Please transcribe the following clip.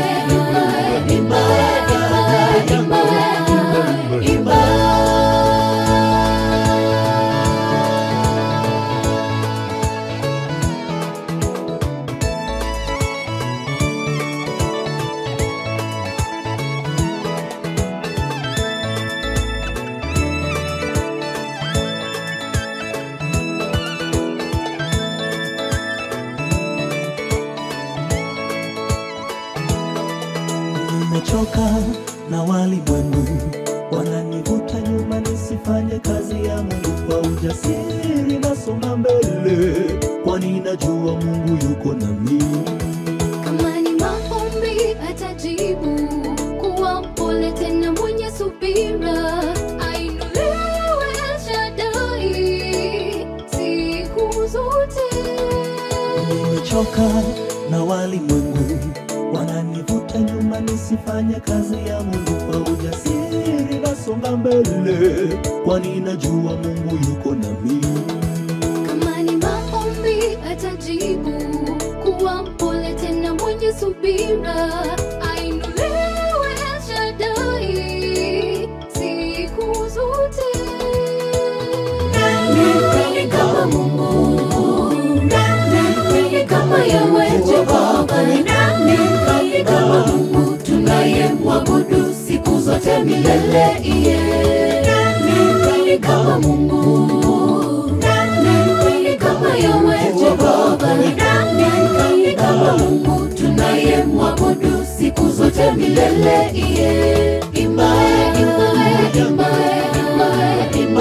imba, imba, imba, imba. Nimechoka na walimwengu wananivuta nyuma nisifanye kazi ya Mungu kwa ujasiri, nasonga mbele, kwani najua Mungu yuko nami. Kama ni maombi atajibu, kuwa mpole tena mwenye subira, ainuliwe El Shaddai siku zote. Nimechoka na walimwengu wananivuta nyuma nisifanye kazi ya Mungu kwa ujasiri, nasonga mbele, kwani najua Mungu yuko nami. Kama ni maombi atajibu, kuwa mpole tena mwenye subira, ainuliwe El Shaddai siku zote. Nani kama Mungu? Nani kama Yahweh Jehova? Nani kama Mungu tunayemwabudu siku zote milele? Iye. Nani kama Mungu? Nani kama Yahweh Jehova? Nani kama Mungu tunayemwabudu siku zote milele? Iye. Imba, imba, imba, imba, imba.